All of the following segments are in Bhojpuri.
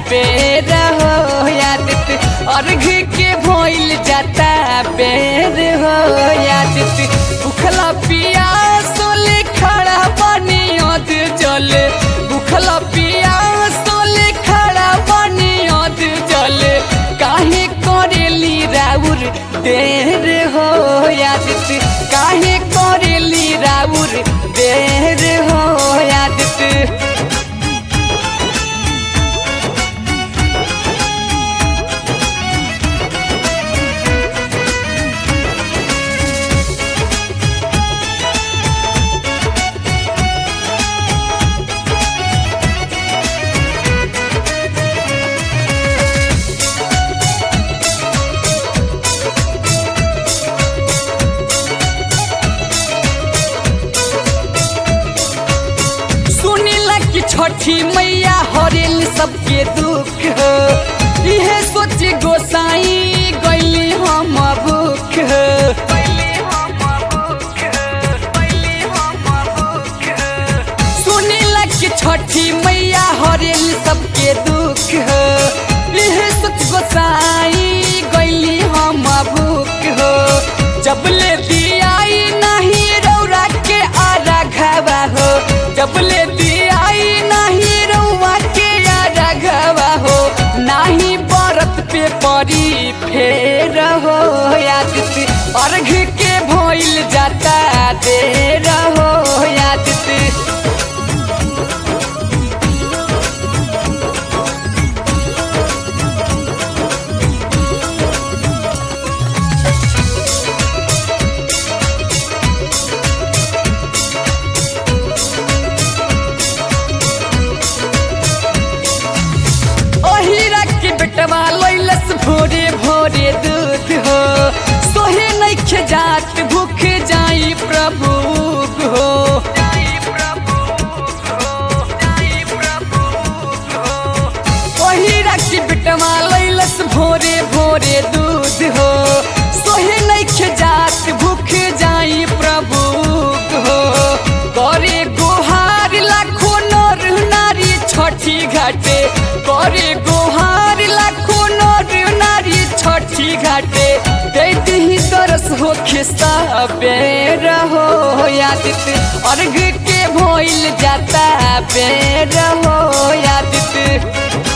बेर हो यादित अर्घ के भइल जाता बेर हो यादित भूखला पिया सोले खड़ा बनी अध जल भूखला पिया सोले खड़ा बनी अध जल काहे करेली राउर देर हो यादित काहे करेली राउर देर हो यादित सुनीला कि छठी मैया हरेल सबके दुख हो इहे सोच गोसाई गैली हम भूख हो सुनीला कि छठी मैया हरेल सबके दुख हो इहे सोच गोसाई गैली हम भूख हो जब ले दियाई नहीं रौरा के आरा घावा हो जब ले दियाई नहीं रौआ के आरा घावा हो नाही बरत पे परी फेर हो यादित अर्घ के भइल जाता देर हो यादित ओहिरा के बेटवा लैलस भोरे भोरे दूध हो सोहे नइखे जात भूख जाई प्रभु हो ओहिरा के बेटवा लैलस भोरे भोरे दूध हो सोहे नइखे जात भूख जाई प्रभु हो करे गोहार लाखो नर नारी छठी घाटे करे गोहार लाखो नर नारी छठी घाटे दैत ही तरस हो खिस्सा बेर हो यादित अर्घ के भइल जाता बेर हो यादित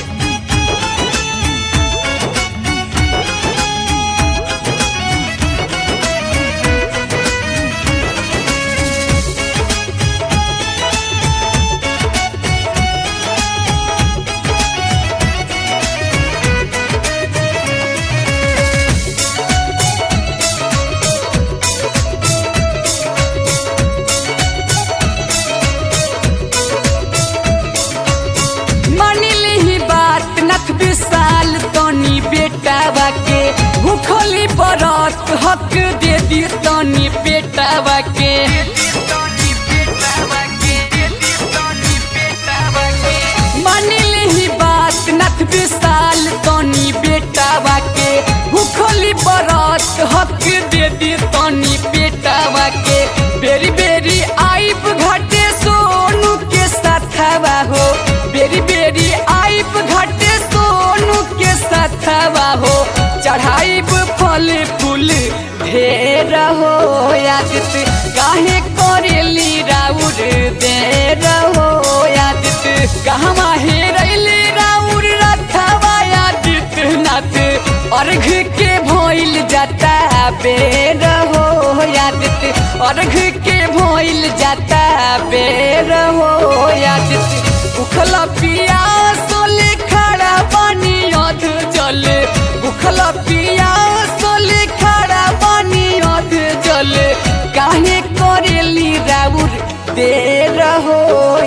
मानिली ही बात नख विशाल तनी बेटावा के भूखली बरत हक दे दी तनी बेटावा के मानिली ही बात नख विशाल तनी बेटावा के भूखली बरत हक दे दी तनी बेटावा के बेरी बेरी आइब घटे सोनू के साथवा हो बेरी बेरी आइब घटे सोनू के साथवा हो चढ़ाइब फल फूल ढेर हो यादित काहे करेली राउर देर हो यादित कहवा हेरैली राउर रथवा यादित नाथ अर्घ के भइल जाता बेर हो यादित अर्घ के भइल जाता बेर हो यादित उखला पिया सोले खड़ा पानी अध जल उखला पिया सोले खड़ा पानी अध जल काहे करेली राउर देर हो